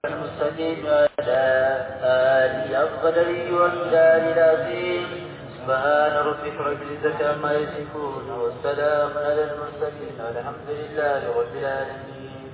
المستقيم على آله أفضل والدار العظيم سبحان ربك رب العزة عما يصفون والسلام على المرسلين والحمد لله رب العالمين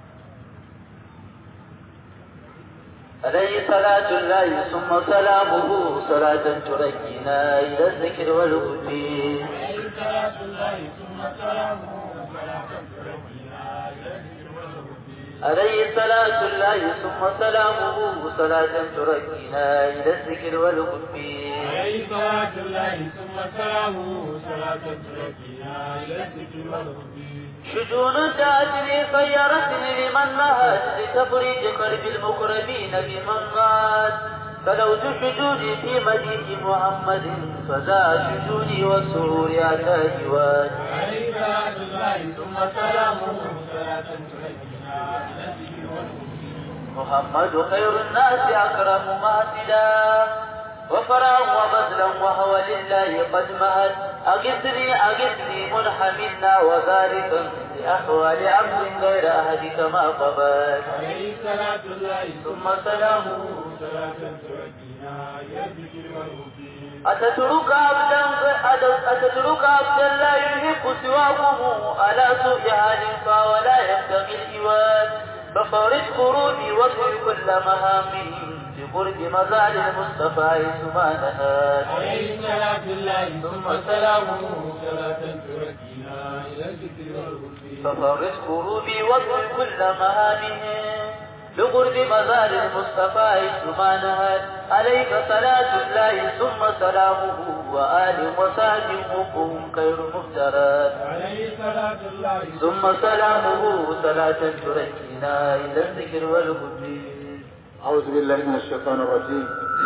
عليه صلاة الله ثم سلامه صلاة تركنا إلى الذكر والهدي عليه صلاة الله ثم سلامه صلاة تركنا إلى الذكر والهدي عليه صلاة الله ثم سلامه صلاة تركنا إلى الذكر والهدي عليه صلاة الله ثم سلامه صلاة تركنا إلى الذكر والهدي شجون تأتني خيرتني لمن نهت لتفريج قلب المقربين بمن مات فلوت شجوني في مدينة محمد فزاد شجوني والسرور على جواد عليه صلاة الله ثم سلامه صلاة تركنا إلى الذكر والهدي محمد خير الناس أكرم مهتدا وفرا وبذلا وهو لله قد مهد أغثني أغثني منحمنا وذلك لأحوال عبد غير أهدك ما قبل عليه صلاة الله ثم سلامه صلاة تركنا إلى الذكر والهدي أتترك عبدا أتترك عبدا لا يحب سواكم على سوء حال فولا يبتغي الإيوان ففرج قروبي واطوي كل مهامي بقرب مزال المصطفى حيث ما نهى عليه صلاة الله ثم سلامه صلاة تركنا إلى الذكر والهدي ففرج قروبي واطوي كل مهامهم بقرب مزال المصطفى حيث ما نهى عليك صلاة الله ثم سلامه وآل وصحبه وهم خير مفترات عليه صلاة الله ثم سلامه صلاة تركنا إلى الذكر والهدي أعوذ بالله من الشيطان الرجيم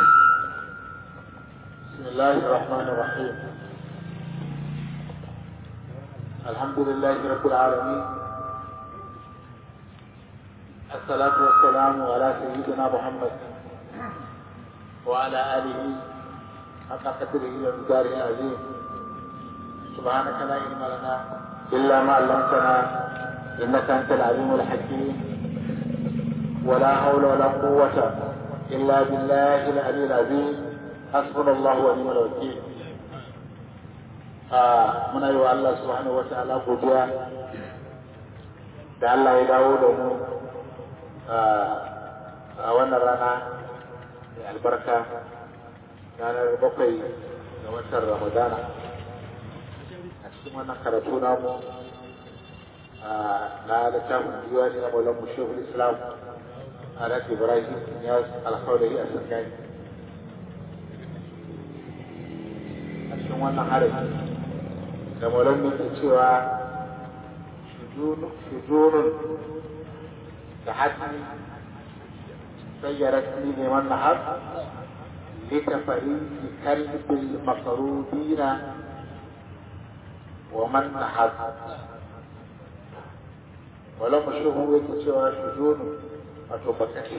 بسم الله الرحمن الرحيم الحمد لله رب العالمين الصلاة والسلام على سيدنا محمد وعلى آله حق قدره ومقداره العظيم سبحانك لا علم لنا إلا ما علمتنا إنك أنت العليم الحكيم ولا حول ولا قوة إلا بالله العلي العظيم حسبنا الله ونعم الوكيل آه muna yi wa Allah subhanahu wa ta'ala godiya da Allah ya dawo da mu a wannan rana mai albarka ranar bakwai ga watan Ramadana a cikin wannan karatu namu na littafin diwani na Maulan Mushehul Islam Alat Ibrahim Niyaz Alkhawari a Sarkani. A cikin wannan harin da maulan ke cewa shujunun da hatsi sayyarat ni neman nahar litafari fi kalbil makarubina wa man nahar wala mashuhu yake cewa shujunun wato bakaki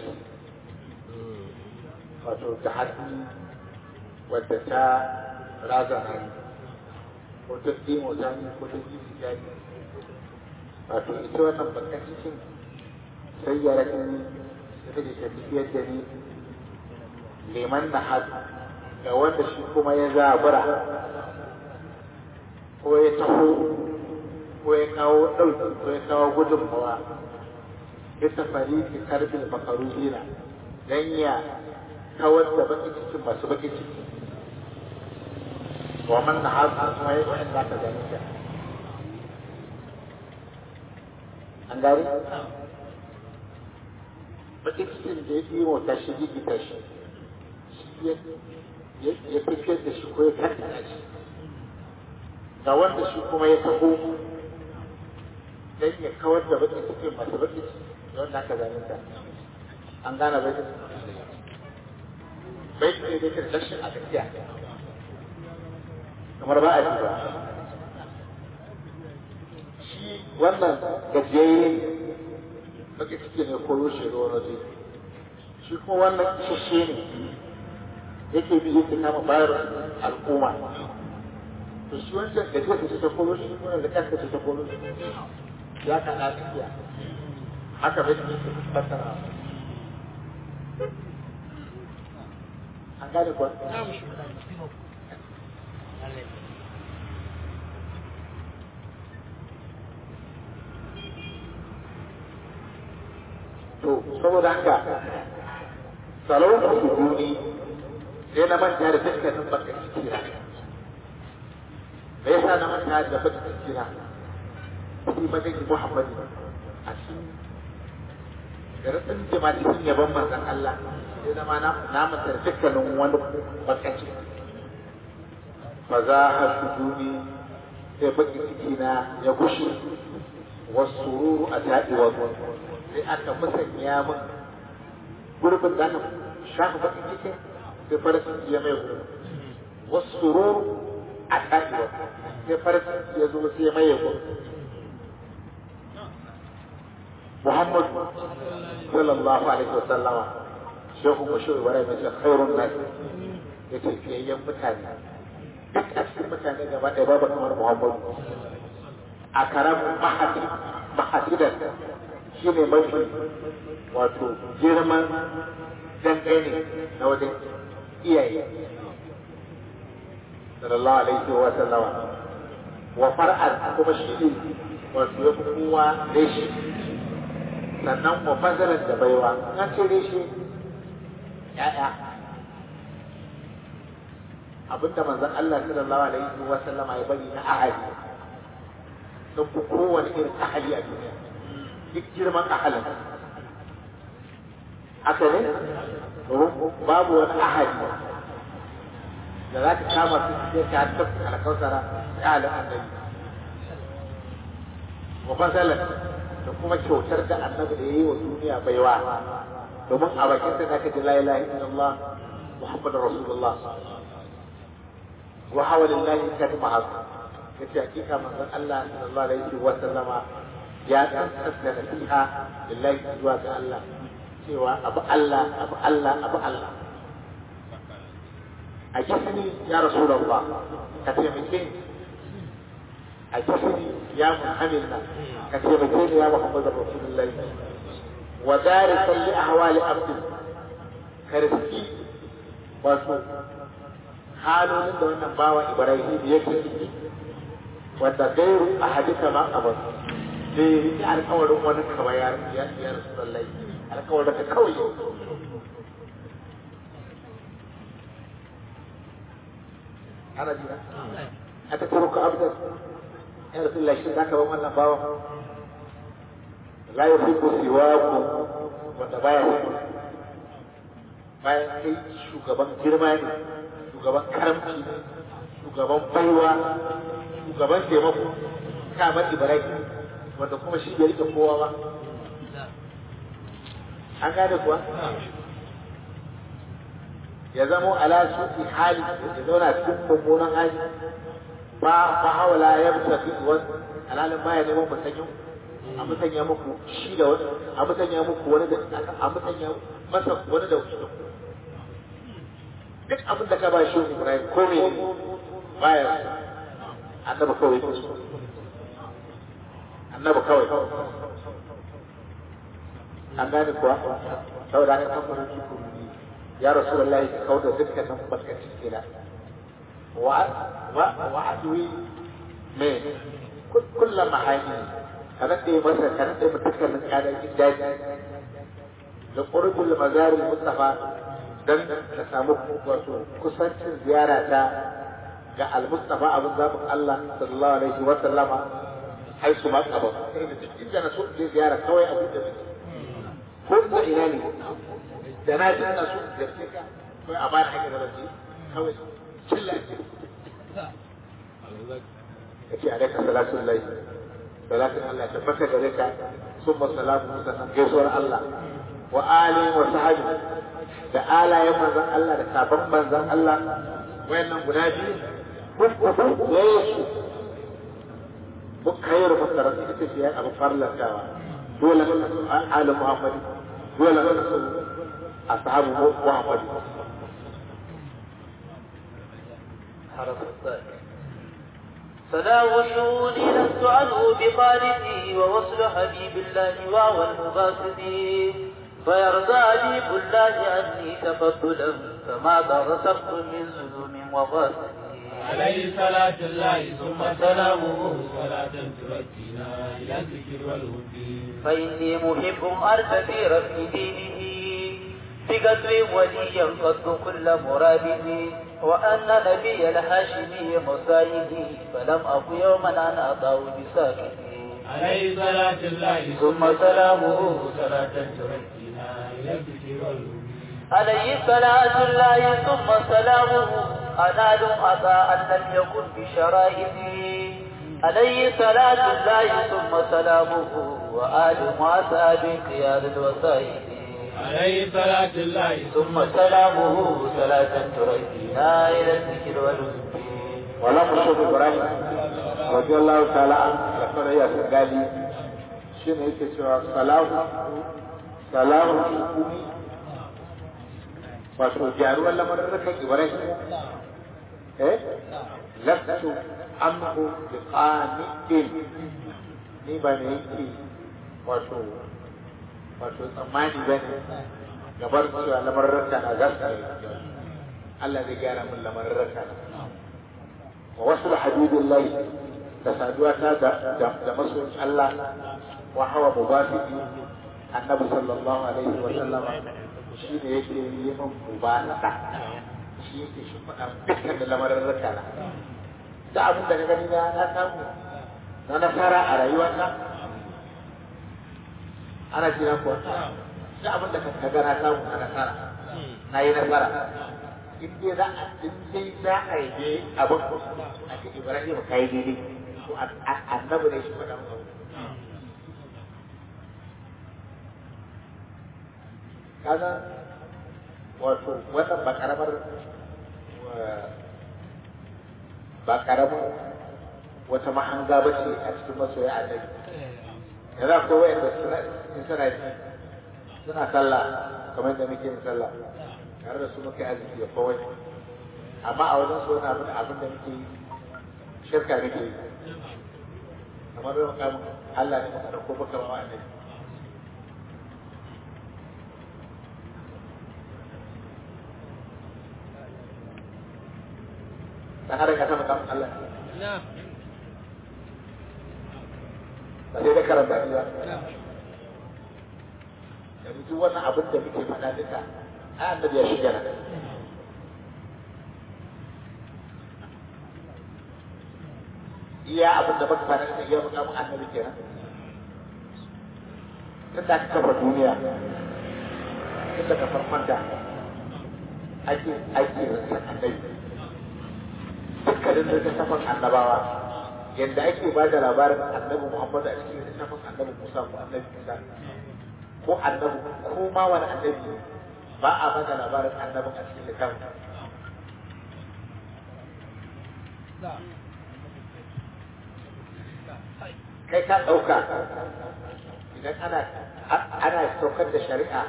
wato ta hannu wadda ta razana ne ko ta dimo ta ne ko ta jiji ta ne wato ita wannan bakan cikin sai ya raka ni da take tafiyar da ni liman na had ga wanda shi kuma ya zabura ko ya taho ko ya kawo ɗauki ko ya kawo gudunmawa bisa fariki karbin makarubina don ya kawar da bakin cikin masu bakin ciki wa man na hasu kuma ya wa'in za ka gani ka an gari bakin cikin da ya yi mota shi gigita shi ya tafiyar da shi ko ya kaddana shi ga wanda shi kuma ya taho don ya kawar da bakin cikin masu bakin ciki don da aka zane ta an gane bai bai ne da karshen a gaskiya kamar ba a ji ba shi wannan gajiyayye baki ciki ne ko rushe ruwan waje shi kuma wannan isasshe ne yake bi yake kama bayar al'umma to shi wancan gajiyar da ta koro shi wannan da kanta ta koro shi ya kana tsakiya haka bai ne ke fassara an gane kuwa to saboda haka salon su duni sai na manta da dukkanin baka cikina me yasa na manta da baka cikina shi madani muhammadu a shi garin jama cikin yabon manzon Allah sai zama na na manta da dukkanin wani baka ciki fa za ha sujuni sai baki cikina ya gushe wasu ruru a taɗi wa sai aka musanya min gurbin da aka shafa bakin cikin sai farin ciki ya mai gurbin wasu ruru a taɗewa sai farin ciki ya zo sai ya maye gurbin Muhammad sallallahu alaihi wa sallama shehu mashu ibrahim ya ce khairun nas ya ce fiyayyen mutane duk a cikin mutane gaba ɗaya babu kamar Muhammadu a karamin mahadi mahadidan shi ne mafi wato girman dangane na wajen iyaye sallallahu alaihi wa sallama wa far'an kuma shi ne wato ya fi kowa reshi sannan wa fazalan da baiwa an ce reshi ya'ya abinda manzon Allah sallallahu alaihi wa sallama ya bari na ahadi sun fi kowane irin ahali a duniya duk girman ahalin haka ne babu wani ahali da za ka kama su sai ka tafi alkausara ya halin annabi wa fasalan da kuma kyautar da annabi da ya yi wa duniya baiwa domin a bakin sa zaka ji la ilaha illallah muhammadur rasulullah wa hawalillahi kadma hasu yace hakika manzon Allah sallallahu alaihi wa sallama ya tsantsanta nasiha lillahi zuwa ga Allah cewa abu Allah abu Allah abu Allah a kisani ya rasulullah ka taimake ni a kisani ya muhammilna ka taimake ni ya muhammadur rasulullahi wa darikan li ahwali abdi ka riski wato halolin da wannan bawa ibrahim yake ciki wanda gairu a hadisa ma a basu da ya riƙe alkawarin wani kawai ya ya ya rasulullahi alkawarin ka kawai ana jira a ta turo ka abdar ya rasulullahi shi zaka ban wannan bawa la yuhibbu siwaku wanda baya so bayan kai shugaban girma ne shugaban karamci ne shugaban baiwa shugaban taimako kamar ibrahim wanda kuma shi bai rike kowa ba an gane kuwa ya zamo ala suki hali ya zauna cikin mummunan hali ba ba hawala ya tafi wasu alalin baya neman musanyin a musanya muku shi da wani a musanya muku wani da a musanya masa wani da wasu duk abin da ka ba shi Ibrahim ko me baya annabi kawai annabi kawai an gane kuwa saboda haka kan fara shi ya rasulullahi ka kauda dukkanin barkacin kila wa wa wa adwi me kullum mahani kana da masa kana da dukkanin kadan daji da qurbul mazaril mustafa dan ka samu wato kusancin ziyara ta ga al-mustafa abin zabin Allah sallallahu alaihi wa sallama hai su ma kaba sai da inda na so je ziyara kawai abu da ko da ina ne da na ji na so da ka kawai a bayan haka da rabi kawai killa ce kace alaika salatu lillahi salatu Allah ta baka gare ka summa salamu sannan gaisuwar Allah wa ali wa sahabi da alayen manzon Allah da sabon manzon Allah wayannan guda biyu Yesu bukhayar fasara ita ce ya abu farlantawa dole ala Muhammad dole ashabu Muhammad حرف الثاني فلا وشوني لست عنه بخارجي ووصل حبيب الله وهو المباسطي فيرضى حبيب الله عني تفضلا فما رسخت من ظلم وغاسل عليه صلاة الله ثم سلامه صلاة تركينا إلى الذكر والهدي فإني محب أرتفي رفع دينه بقدر وليا قد كل مرابه وأن نبي الهاشمي مسايدي فلم أك يوما أن أضع بساكتي عليه صلاة الله ثم سلامه صلاة تركينا إلى الذكر والهدي عليه صلاة الله ثم سلامه أنال عطاء لم يكن بشرائطه عليه صلاة الله ثم سلامه وآل وأصحاب قياد الوسائل عليه صلاة الله ثم سلامه صلاة تركينا إلى الذكر والذكر wala mushaf ibrahim radiyallahu ta'ala an da fara ya gali shine yake cewa salahu salahu hukumi wato jaruwar lamarin rakan ibrahim eh lastu amhu bi qani'in ni ba ne yake wato wato tsammani bane gabar cewa lamarin rakan na gaskiya Allah zai gyara min lamarin rakan ووصل حبيب الله تسادواتا da masoyin Allah wa hawa mubafiki annabi sallallahu alaihi wa sallam shi ne yake yi min mubasa shi yake shi faɗa dukkan da lamarin raka na da abin da ka gani na na samu na nasara a rayuwata ana jira kuwa da abin da ka ga na samu na nasara na yi nasara in dai za a in dai za a yi abin a ce Ibrahim kai daidai to annabi ne shi faɗa mu kaga wato wannan ba karamar ba karamar wata mahanga ba ce a cikin masoya annabi yanzu akwai wa'anda suna suna suna sallah kamar da muke yin sallah tare da su muka yi arziki da kawai amma a wajen su wani abin abin da muke yi shirka muke yi kamar da muka Allah ne muka ɗauko muka ba annabi dan adam ya sama kan Allah ba sai da karanta ni ba yanzu duk wannan abin da muke faɗa duka ai annabi ya shiga nan iya abin da muka faɗa duka iya muka mun annabi kenan tun da aka kafa duniya tun daga farkon da ake ake rinsan annabi dukkanin littattafan annabawa yadda ake ba da labarin annabi Muhammad a cikin littafin annabi Musa ko annabi Isa ko annabi ko ma wani annabi ba a ba da labarin annabin a cikin littafin kai ka ɗauka idan ana ana saukar da shari'a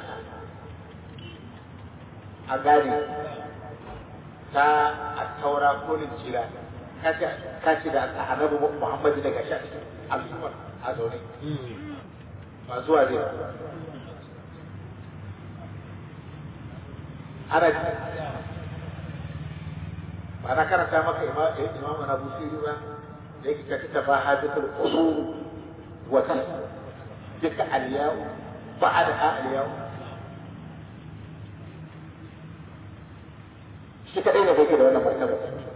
a gane ta a taura ko linjila ka ce da annabi Muhammad daga sha al'ummar a zaune ba zuwa zai ana ba na karanta maka imamu na busiri ba da yake kaci ta ba hajjatul usul wata duka aliyawu ba a da aliyawu shi kaɗai ne kake da wannan martaba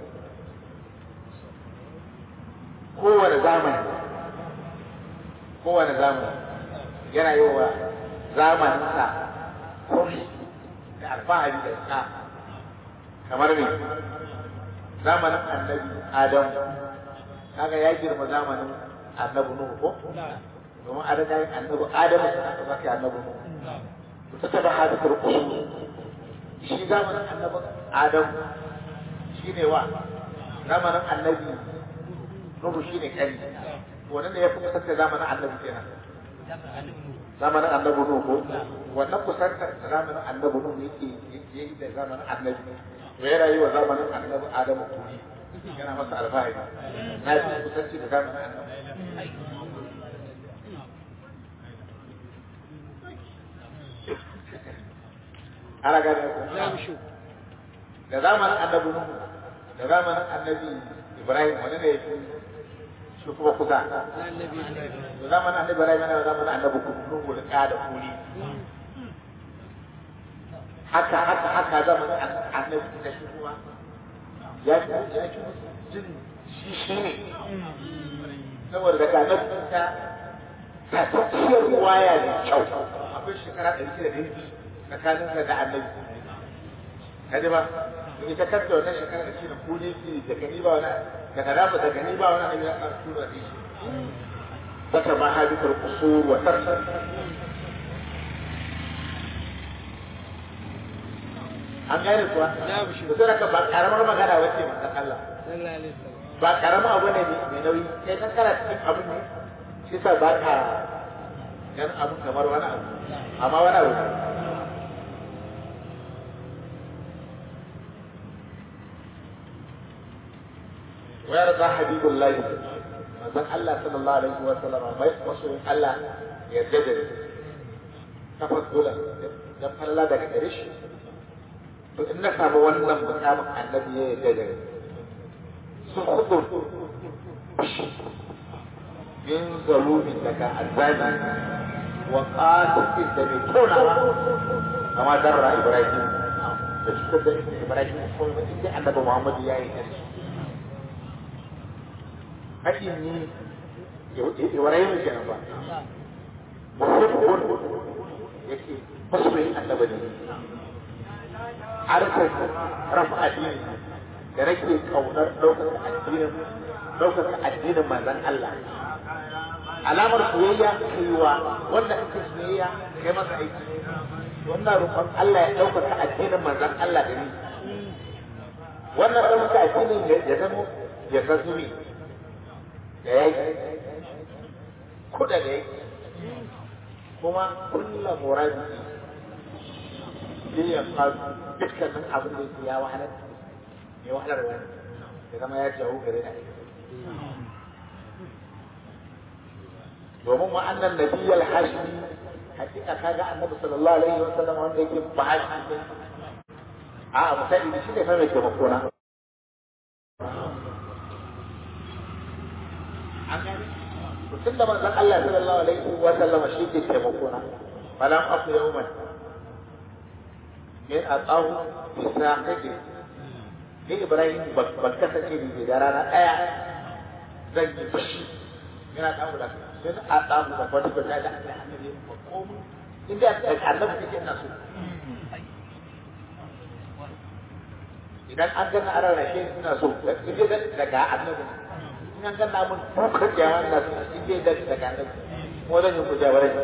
kowane zamani kowane zamani yana yi wa zamaninsa kuri da alfahari da sa kamar me zamanin annabi adam kaga ya girma zamanin annabi nuhu ko domin an riga yin annabi adamu sun aka zaka annabi nuhu ta taba hadisar usul shi zamanin annabi adam shi ne wa zamanin annabi nuhu shi ne kari wannan ne ya fi kusanta zamanin annabi kenan zamanin annabi nuhu ko wannan kusantar zamanin annabi nuhu yake yake yi da zamanin annabi to yana yi wa zamanin annabi adamu kuri yana masa alfahari na fi kusanci da zamanin annabi ana gane ku da zamanin annabi Nuhu da zamanin annabi Ibrahim wani ne yake shi kuma kusa da zamanin annabi Ibrahim yana da zamanin annabi Nuhu da ka da kuli haka haka haka zamanin annabi da shi kuma ya ya jin shi shi ne saboda daga annabi ta ta tafiyar waya ne kyau akwai shekara ɗari shida da yanki tsakaninsa da annabi kaji ba in ta kanta wannan shekara da shi da kuli ki da gani ba wani da kadafa da gani ba wani abin ya ƙara tura da shi wata ma hadithar kusur wa tarsar an gane kuwa da sai ka ba karamar magana wace manzon Allah ba karamar abu ne mai nauyi sai kan kana cikin abin ne shi sa ba ka ganin abin kamar wani abu amma wani abu ويرضى حبيب الله من الله صلى الله عليه وسلم ما يقصر الله يجدد تفضلا dan Allah daga gare shi to in na samu wannan mukamin annabi ya yarda da ni sun hudu min zalumin daga azabi wa qasitin da mai tonawa kama darra ibrahim da cutar da ibrahim ko inda annabi muhammad ya yi yarda haƙin ni ibrahim kenan ba muhibbun yake masoyin annabi ne harkar rafa addini da nake kaunar ɗaukar addinin ɗaukar addinin manzon Allah alamar soyayya kaiwa wanda kake soyayya kai masa aiki wannan roƙon Allah ya ɗaukaka addinin manzon Allah da ni wannan ɗaukaka addinin ya zama ya zazu ne da yaki kuɗa da yaki kuma kulla muradi ya faru dukkanin abin da yake ya wahalar ya wahalar wani ya zama ya jawo gare na domin wa'annan nabiyyal hashimi hakika kaga annabi sallallahu alaihi wa sallam wanda yake ba hashimi a misali shi ne fa mai taimako na tun da manzon Allah sallallahu alaihi wa sallam shi ke taimako na falam aku yawman min atahu bi saqidi ni Ibrahim ban kasance ni da rana daya zan yi fushi yana damu da sai a damu da wani bata da annabi ko komai inda da annabi kake ina so idan an gana ana rashe ina so idan daga annabi in an gana mun dukkan jawan da su idan daga annabi ko zan yi ku jabarai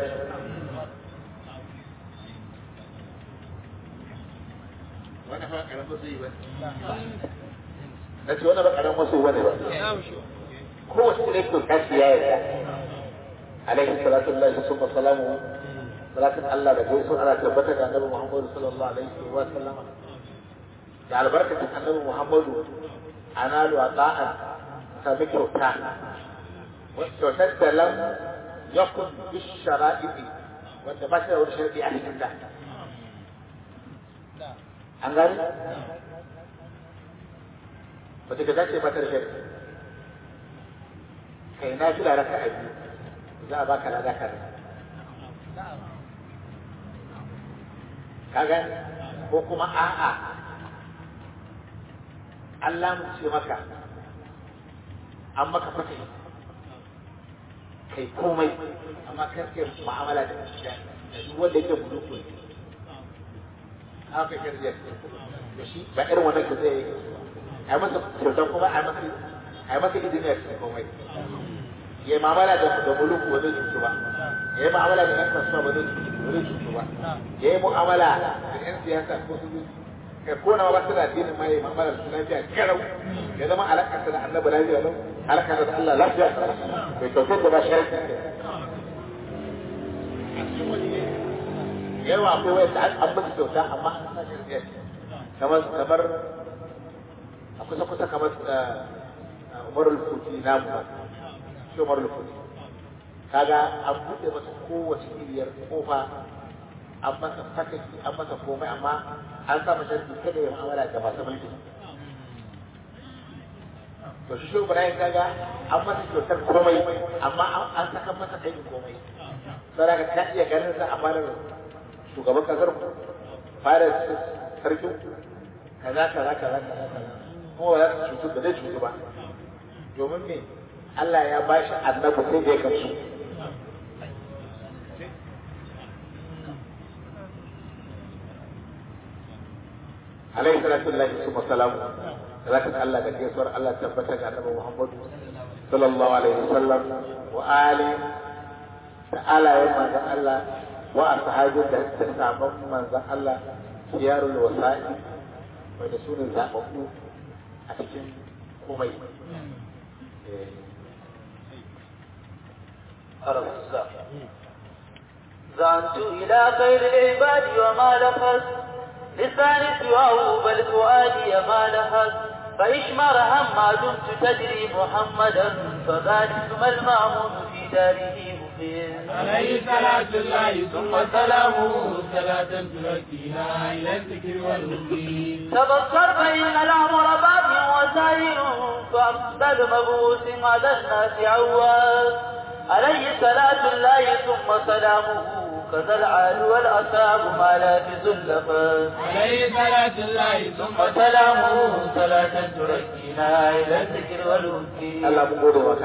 wani fa karamin masu yi ba na ce wani ba karamin masu wani ba kowace ne ko kashi ya yarda alaihi salatu lillahi summa salamu salatin Allah da gaisu ana tabbata da annabi Muhammadu sallallahu alaihi wa sallam da albarkacin annabi Muhammadu analu ata'an sami kyauta kyautar da lam yakun bishara'i'i wanda ba shi da wani sharadi a cikin da an gani wata ka dace mata da shari'a kai na fi raka a biyu za a baka lada ka ka gani ko kuma a'a Allah mu ce maka an maka fata kai komai amma kar kai mu'amala da duk wanda yake buluku ne haka shirya da shi ba irin wannan ka zai yi a masa kyautar kuma a masa a masa izini a cikin komai ya yi mamala da da muluku ba zai cutu ba ya yi mu'amala da 'yan kasuwa ba zai cutu ba ya yi mu'amala da 'yan siyasa ko su kai ko na ba su da addinin ma ya yi mu'amala da su lafiya garau ya zama alaƙarsa da annabi lafiya lau alaƙarsa da Allah lafiya bai kyautar da ba shi a cikin wani yawa akwai wayar da an musu kyauta amma an sa shirya kamar kamar a kusa kusa kamar umarul kuti namu ba shi umarul kuti kaga an buɗe masa kowace iriyar kofa an masa fataki an masa komai amma an sa masa kada ya mu'amala da masu mulki to shi shi Ibrahim kaga an masa kyautar komai amma an saka masa kai komai sai ka ta iya ganin sa a fadar shugaban kasar fadar sarkin kaza kaza kaza kaza kaza kuma ba za su cutu da zai cutu ba domin me Allah ya ba shi annabi sai da ya gamsu alaihi salatu lillahi summa salamu zaka Allah da gaisuwar Allah tabbata ga annabi Muhammad sallallahu alaihi wasallam wa ali da alayen manzon Allah wa ashabin da da sabon manzon Allah siyarul wasa'i wanda su ne zababbu a cikin komai زعنت إلى خير العباد وما لفظ لساني سواه بل فؤادي ما لهث فإشمر هم ما دمت تجري محمدا فذلك ما المأمون في داره مقيم عليه صلاة الله ثم سلامه صلاة تركينا إلى الذكر والهدي تبصر فإن الأمر باب وسائر فأفضل مبعوث على الناس عواز عليه صلاة الله ثم سلامه كذا العال والأصحاب ما لا بزلفا عليه صلاة الله ثم وسلامه صلاة تركينا إلى الذكر والهدي Allah mun gode maka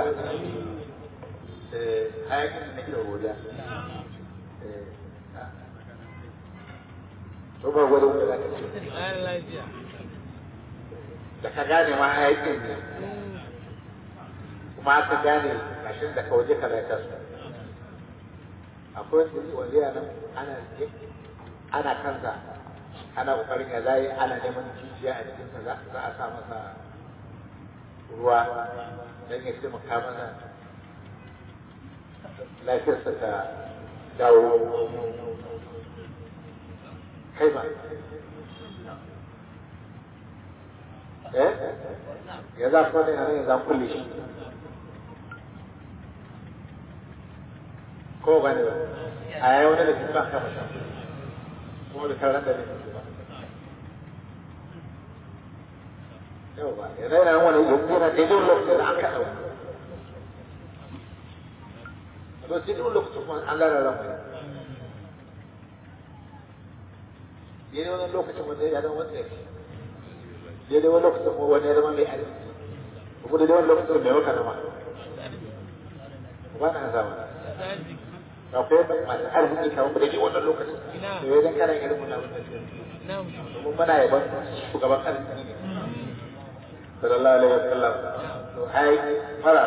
eh hayakin da nake godiya eh to ba gode wanda zaka ce da ka gane ma hayakin ne kuma ka gane mashin da ka waje ka zaka su akwai wanda wanda yana nan ana ana kansa ana kokarin ya zai ana neman jijiya a cikin sa za a sa masa ruwa don ya taimaka mana lafiyarsa ta dawo kai ba eh ya za ku ne a nan ya za kulle shi ko ba ne ba a yayi wani da ke sa kama sha kuma da taron da ne ba yau ba ya zaina wani yanzu yana daidai lokacin da aka ɗau to sai duk lokacin kuma an lara ran mai daidai wani lokacin wanda ya zama wanda ya daidai wani lokacin kuma wani ya zama mai arziki kuma daidai wani lokacin mai waka nama ba na zama akwai masu arziki kamar da daidai wannan lokacin da ya zan kana irin wannan lokacin domin muna yaban shugaban arziki ne sallallahu alaihi wasallam to ai fara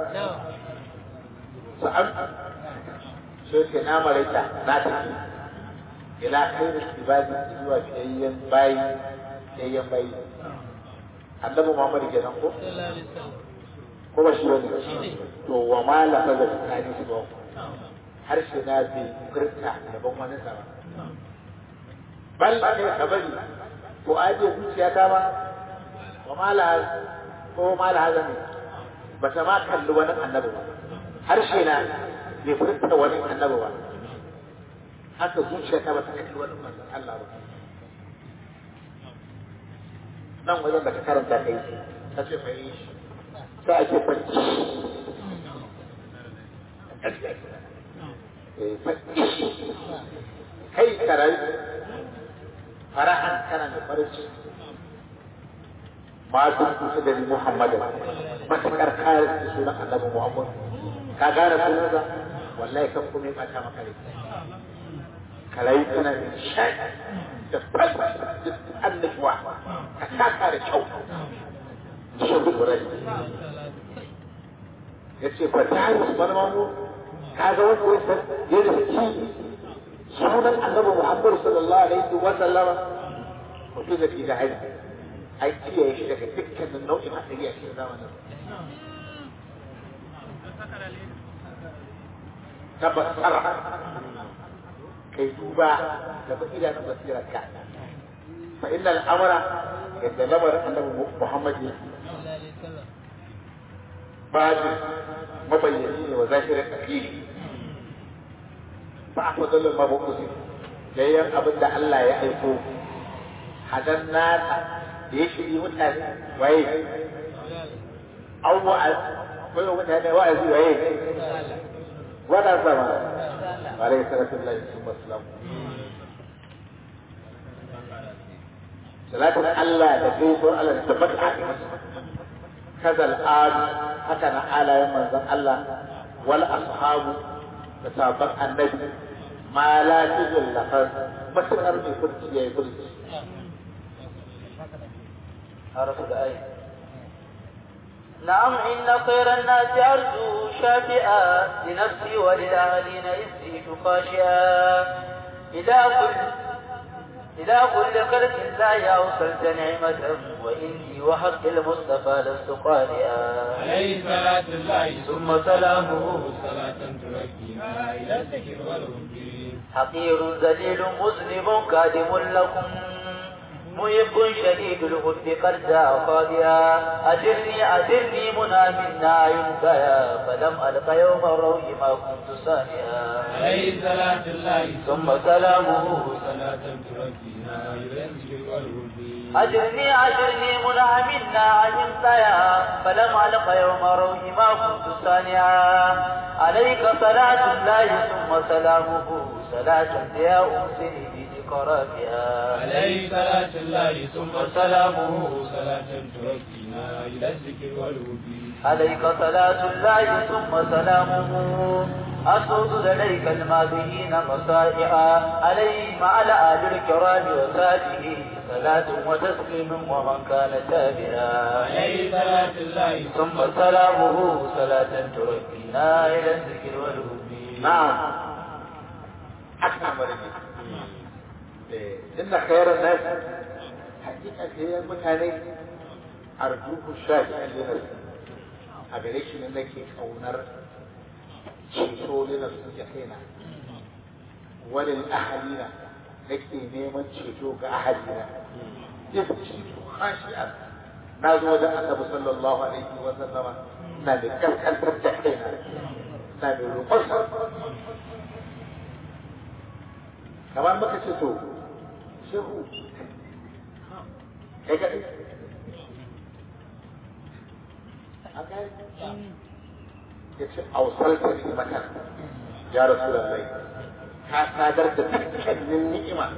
sa'an sai ke na maraita na tafi ila khairu ibadi zuwa fiyayyen bayi fiyayyen bayi annabi Muhammad kenan ko ko ba shi wani to wa ma la fa da tsani su ba harshe na bi furta daban wani sama bal ne kabari ko aje zuciya ta ba wa mala ko mala hazami ba ta ma kalli wani annabi ba harshe na bai furta wani annabi ba haka zuciya ta ba ta kalli wani manzon Allah ba nan wajen da ka karanta kai ta ce fa yi sai ake fanci kai karai farahan kana da farin ciki ma sun kusa da Muhammadin matakar kare da sunan annabi Muhammad ka gane sunansa wallahi kan kuma ya bata maka rai kalai kana da shai da falsa da annabuwa ka saka da kyau shi gudurai ya ce fa ta yi usman mamu ka ga wanda wasa ya da ci sunan annabi Muhammad sallallahu alaihi wa sallama mutum da ke da haihu an kiyaye shi daga dukkanin nau'in haɗari a cikin zamanin tabbasar kai duba da basira na basirar ka fa inna al'amara yadda lamarin annabi Muhammad ya bajin mabayyani ne wa zahirin akili ba a fadalin mabukusi yayin abin da Allah ya aiko hadan nasa da ya shiri mutane waye an wa'az koyo mutane wa'azi waye wada sama alaihi salatu lillahi wasallam salatin Allah da gaisuwar Allah da tabbata a kaza al'adu haka na alayen manzon Allah wal ashabu da sabon annabi ma la tuzul lafaz matakar mai furci ya yi furci حرف الآية نعم إن خير الناس أرجو شافئا لنفسي وللأهلين إزيد خاشئا إلى كل إلى كل خلق لا أوصلت نعمة وإني وحق المصطفى لست قارئا عليه صلاة الله ثم سلامه صلاة تركينا إلى الذكر والهدي حقير ذليل مذنب كاذب لكم محب شديد الحب قد جاء خاضيا أجرني أجرني منى منا ينتهى فلم ألق يوم الروح ما كنت سامعا عليه صلاة الله ثم سلامه صلاة تركينا إلى الذكر والهدي أجرني أجرني منى منا ينتهى فلم ألق يوم الروح ما كنت سامعا عليك صلاة الله ثم سلامه صلاة يا أمسني بذكراتها عليه صلاة الله ثم سلامه صلاة تركينا إلى الذكر والهدي عليك صلاة الله ثم سلامه أسود لديك الماضيين مصائعا عليه مع الآل الكرام وساته صلاة وتسليم ومن كان تابعا عليه صلاة الله ثم سلامه صلاة تركينا إلى الذكر والهدي نعم أكمل إن خير الناس حقيقة هي mutane arjuhu shafi a linarsu a gare shi ne nake kaunar ceto linarsu ya kaina walil ahalina nake neman ceto ga ahalina if ceto khashi'an na zo wajen annabi sallallahu alaihi wa sallama na da kaskantar da kaina na da roƙonsa kamar muka ce to shehu kai kaɗai ya ce ausalta ni'imatan ya rasu lallai ka sadar da dukkanin ni'ima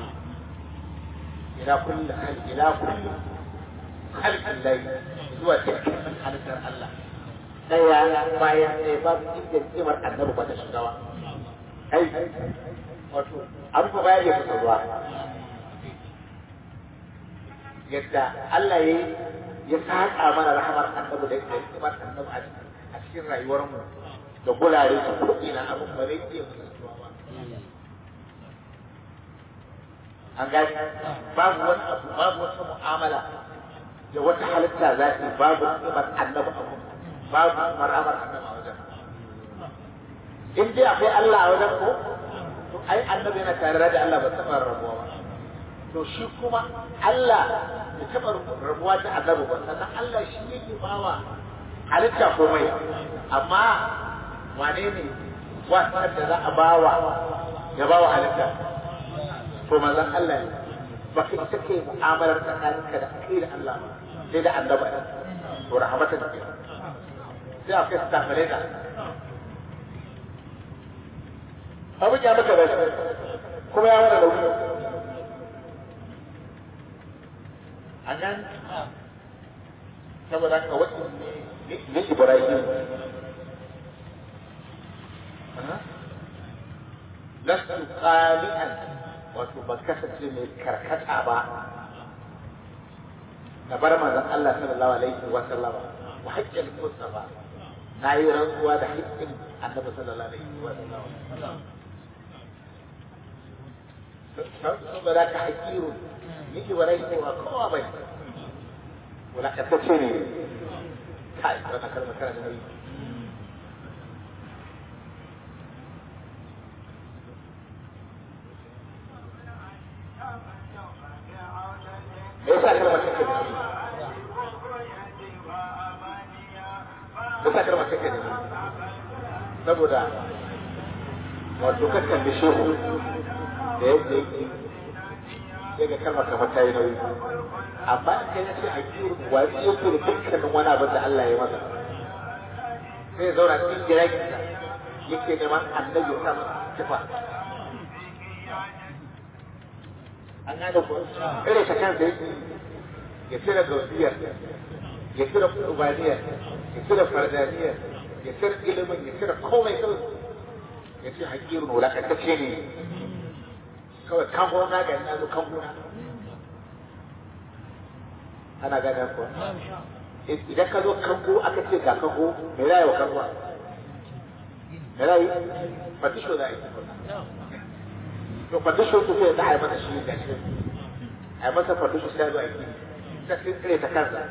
ila kulli hal ila kulli halqin lai zuwa dukkanin halittar Allah daya bayan ɗaya ba su inda ni'imar annabi ba ta shiga ba kai wato abu ba ya yi ruwa yadda Allah ya ya saƙa mana rahamar annabi da ya kimar annabi a cikin rayuwarmu da gurare su kuɗi na abin ba zai iya mutuwa ba. An gani babu wani abu babu wata mu'amala da wata halitta za ta yi babu kimar annabi abu babu maramar annabi a wajen. In dai akwai Allah a wajen ko to ai annabi yana tare da Allah ba taɓa rabuwa ba. To shi kuma Allah ya taɓa rabuwa da annabi ba sannan Allah shi yake bawa halitta komai amma wane ne wasan da za a bawa ya bawa halitta to manzon Allah ne ba kai take mu'amalar tsakaninka da kai da Allah ba sai da annabi ne to rahmatan ke sai a kai su tafare da abin ya maka rashi kuma ya wani nauyi a nan saboda haka wasu ne Ibrahim lastu qali'an wato ba kasance mai karkata ba na bar manzon Allah sallallahu alaihi wa sallam wa haƙƙin Mustafa na yi rantsuwa da haƙƙin Annabi sallallahu alaihi wa sallam saboda ka hakiru ni Ibrahim wa kowa bai wulakantacce ne kai wannan kalmar tana da nauyi me yasa kalmar take da nauyi me yasa kalmar take da nauyi saboda wato kakan da shehu da yadda yake sai ga kalmar kamar ta yi nauyi amma in kai ce a kiwo watsi yake da dukkanin wani abin da Allah ya masa sai ya zauna cikin giraginsa yake neman annabi ya sa masa tufa an gane ko kare ta kansa yake ya cire gausiyar ya cire ubaniyar ya cire fardaniyar ya cire ilimin ya cire komai kawai ya ce hakirin wulakantacce ne kawai kan gona ga yana zo kan gona ana gane ko idan ka zo kango aka ce ga kango me za yi wa kango me za yi fatisho za a yi to fatisho su sai za a yi masa shi ga shi a yi masa fatisho sai zuwa yi ta sai tsire ta kansa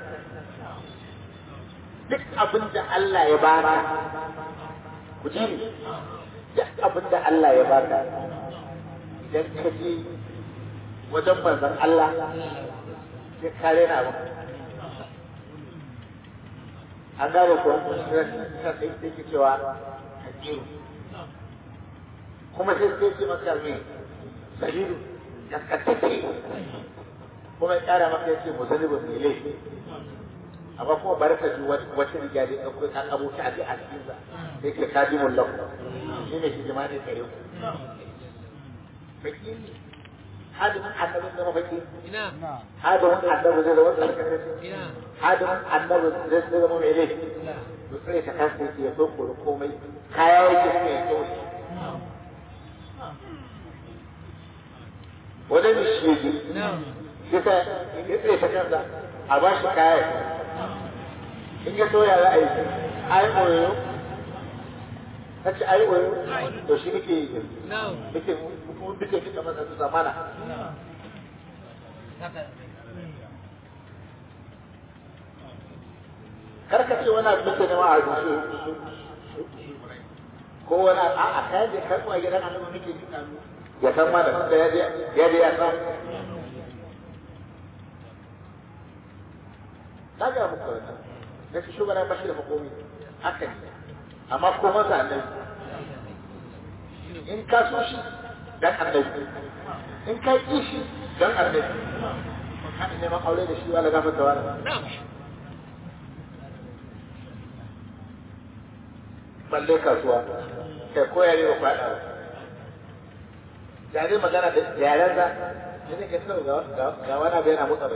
duk abin da Allah ya baka ku ji ni duk abin da Allah ya baka idan ka je wajen manzon Allah sai kare na abin an gane ko ta sai take cewa hakiru kuma sai sai ce maka me sabiru kaskantacce kuma ya kara maka yace muzalibin mai laifi amma kuma bari ka ji wata riga da ya kan abuta a a cikin sa sai ke kadimun lahu shi ne shi jama'a ne kare ku fakiri hadimin annabin zama fakiri hadimin annabi zai zama tsarkakacce hadimin annabi zai zama mai laifi to tsare ta kasa yake ya kokoro komai kaya yake kuma ya kyau wani ne shi yake kisa ya tsare ta kansa a ba shi kaya in ya so ya za a yi ai oyo ta ce ai oyo to shi nake yi nake kuma duke kika masa su zamana karka ce wani abu da nema a rushe ko wani a a kayan da karɓo a gidan annabi nake jin kanu ya san ma da tunda ya je ya je ya san na ga muku wannan na shi shugaba ba shi da makomi haka ne amma ko masa annabi in ka so shi dan annabi in ka ki shi dan annabi ka neman aure da shi wala gafarta wala balle kasuwa kai ko yare ba faɗa ba da zai magana da yaren za ne ne ka sau ga wani abu yana motsa bai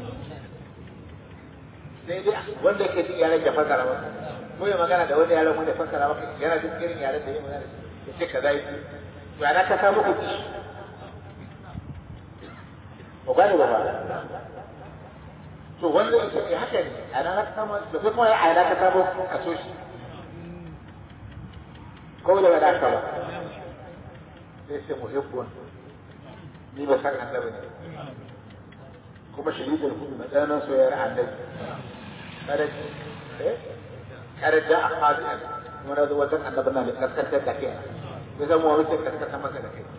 sai dai wanda ke jin yaren ya fasara maka ko ya magana da wani yaren wanda ya fasara maka yana jin irin yaren da ya magana da shi ya ce ka zai to ana ka samu kuɗi ba gane ba ba to wanda ya ce haka ne ana ka samu da kuma ya ana ka samu ka so shi ko da ba da ba sai sai muhibbun ni ba san annabi ne kuma shahidul hudu na ɗanan soyayyar annabi kada eh kada da ahadi kuma da wajen annabi na da kaskantar da kai ya zama wani sai kaskantar masa da kai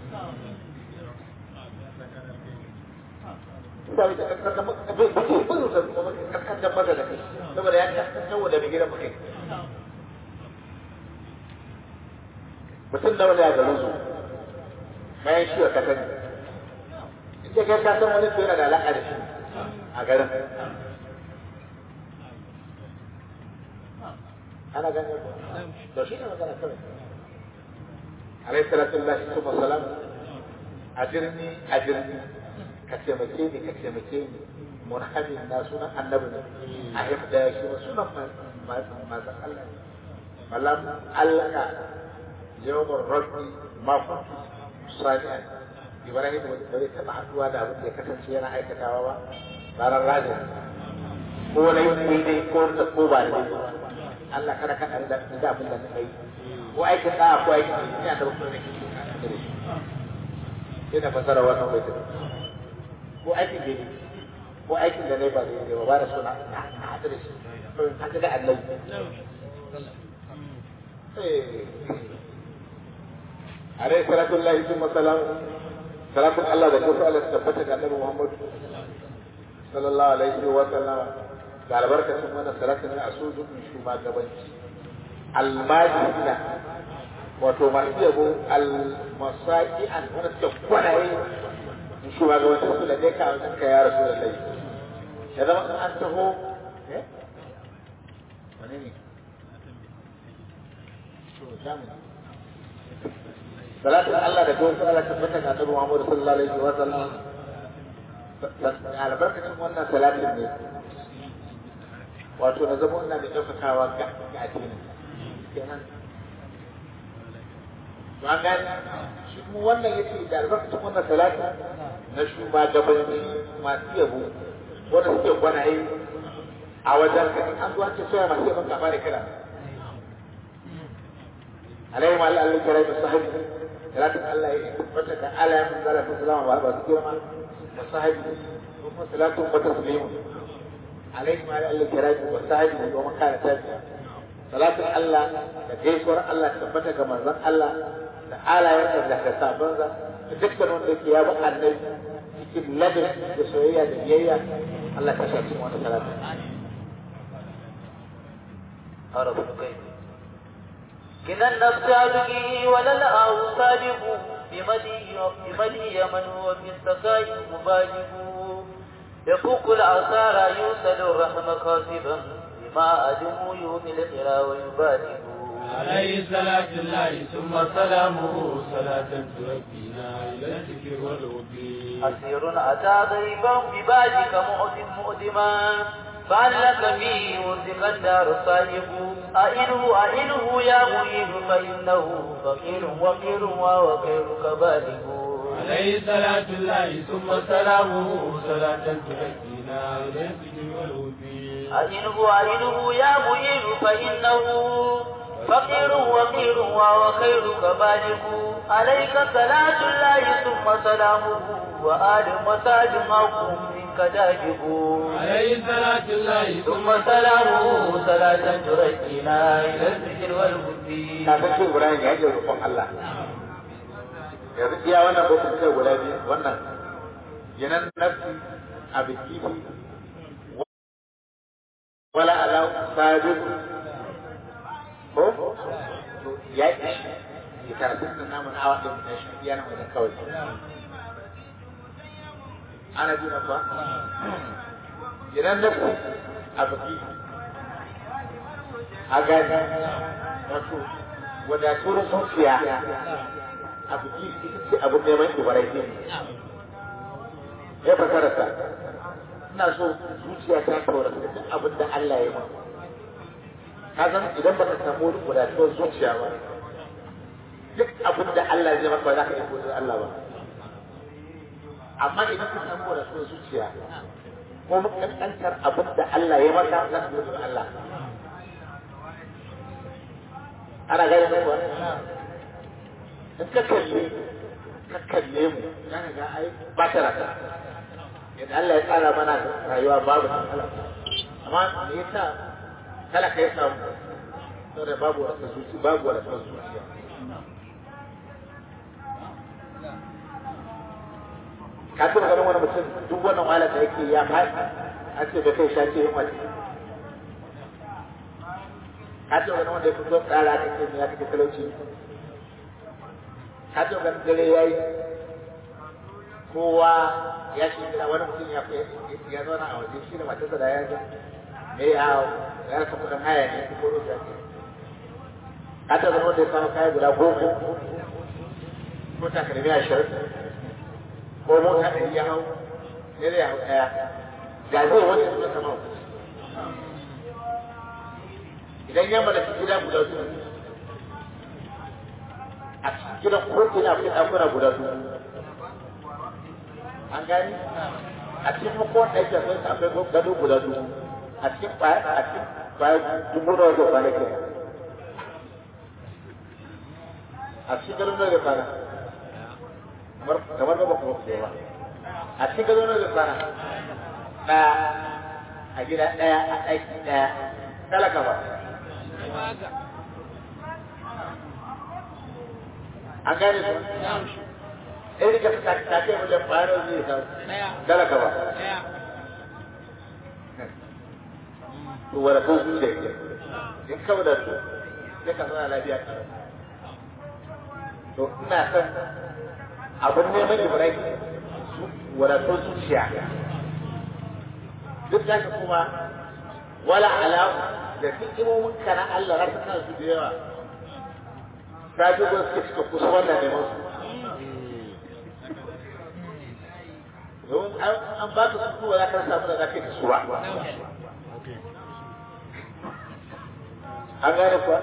sai da kaskantar masa da kai kaskantar masa da kai saboda ya kaskantar da mai gidan kai mutum da wani a garin su bayan shi wa ka sani inda kai ka san wani yana da alaƙa da shi a garin ana gane ko to shi ne magana kawai alayhi salatu lillahi kuma salam ajirni ajirni ka taimake ni ka taimake ni murhamin na sunan annabi ne a hifda shi sunan masu Allah malam Allah يوم الرد ما كنت صانعا Ibrahim ba zai taɓa haɗuwa da abin da ya kasance yana aikatawa ba ranar rajin ko na yi daidai ko da ko ba da Allah kada ka da da abin da kai ko aikin da ko aikin da ina da wasu ne ke sai da fasara wannan bai tafi ko aikin da ne ko aikin da ne ba zai ba ba da suna na haɗu da shi to haka da Allah عليه صلاة الله ثم سلام صلاة الله da kusa Allah tabbata ga Annabi Muhammad sallallahu alaihi wa sallam da albarkacin wannan salatin ne a sojojin shugabanci almajina wato masu yabo al-masaki an wanda suke kwanaye in shugabantar su da ka wajen ka ya rasu da lai ya zama in an taho eh wane ne salatin Allah da gowar Allah tabbata ga Annabi Muhammad sallallahu alaihi wa sallam albarkacin wannan salatin ne wato na zama ina da ɗaukakawa ga addinin kenan to an gani shi kuma wannan yace da albarkacin wannan salati na shugabanci masu yabo wanda suke gwanaye a wajen ka an zuwa ce soya masu yabon kafa da kira alaihi ma Allah kira da sahabi salatin Allah ya tabbata da Allah ya manzala ta salama ba ba su girma da sahabi kuma salatun wa taslimu alaihi ma Allah kira da sahabi da kuma kana tabi'a salatin Allah da gaisuwar Allah tabbata ga manzon Allah da alayen da da sabonsa da dukkan wanda yake ya bi annabi cikin ladin da soyayya da biyayya Allah ta sa cikin wata salatu عرف كيف كنا النفس أبكي ولا الآو صادق بمدي بمدي من هو في السقاء مباجب يفوق العصارى يوصل الرحم كاسبا بما أدم يومي القرى ويبادب عليه صلاة الله ثم سلامه صلاة تركينا إلى الذكر والوفي أسير أتى غريبا بباجك مؤدم مؤدما فعلك فيه وثق الدار الصادق أئنه أئنه يا مهيب فإنه فقير وقير وخيرك بالغ عليه صلاة الله ثم سلامه صلاة تركينا إلى الذكر والوفي أئنه أئنه يا مهيب فإنه فقير وقير وخيرك بالغ عليك صلاة الله ثم سلامه وآل مساج معكم منك داجب عليه صلاة الله ثم سلامه صلاة تركينا إلى الذكر والهدي kafin shi Ibrahim ya ji roƙon Allah yanzu iya wannan bukun kai guda biyu wannan yanan nafsi a biki wala ala sabir ko to ya yi ya karatun da namun awa ɗin da shi iya nan wajen kawai ana ji na ba yanan nafsi a biki a gani wato wadatuwar zuciya a biki ita ce abin neman ibrahim ya fasara ta ina so zuciya ta tora da duk abin da Allah ya yi ka san idan baka samu wadatuwar zuciya ba duk abin da Allah ya maka ba za ka iya gode Allah ba amma idan ka samu wadatuwar zuciya ko makankantar abin da Allah ya maka za ka gode Allah ana gani mai kuwa in ka kalle ka kalle mu za ka ga ai ba ta rasa yadda Allah ya tsara mana rayuwa babu matsala amma me yasa talaka ya samu saboda babu wata zuci babu wata zuciya ka tuna ganin wani mutum duk wannan wahala da yake ya faɗi a ce da kai shace yin wani ka ce wani wanda ya fito tsara aka ce ya kake talauci ka ce wani dare ya yi kowa ya shi gida wani mutum ya ya zauna a waje shi da matarsa da ya ga me ya ya rasa kudin haya ne ko ko ya ce ka ce wani wanda ya samu kaya guda goma ko takalmi ashirin ko mota ɗari ya hau ne da ya hau ɗaya ga zai wani suka sama idan ya mallaki gida guda su a cikin gidan ko ina akwai ɗakuna guda su an gani a cikin makon ɗaki akwai akwai gado guda su a cikin baya a cikin baya dubu da wajen kwana ke a cikin gado na da kwana kamar gaba kuma ba a cikin gado na da kwana ɗaya a gida ɗaya a ɗaki ɗaya talaka ba an gane su in rika ta kai wajen bayanar zai sa talaka ba to wadda kan zuciya ke in kawai da su ya ka zana lafiya ka to ina son abin neman ibrahim wadatun zuciya duk da kuma wala alamu da hikimomin ka na Allah na sanar su da yawa ta ji ba suke suka kusa wannan neman su domin an ba ka su ba za ka samu da za ka yi su ba an gane kuwa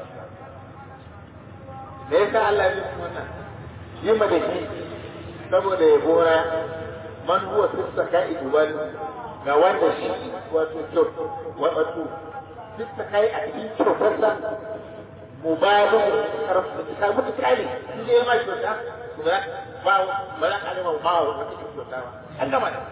me yasa Allah ya yi wannan yi ma da shi saboda ya gora man huwa fi sakai ubal ga wanda shi wato kyau wato fi sakai a cikin kyautarsa mubalu karfi ta mutu kale in dai ma kyauta ba ba ba za ka nema ba wa wata kyauta ba an gama da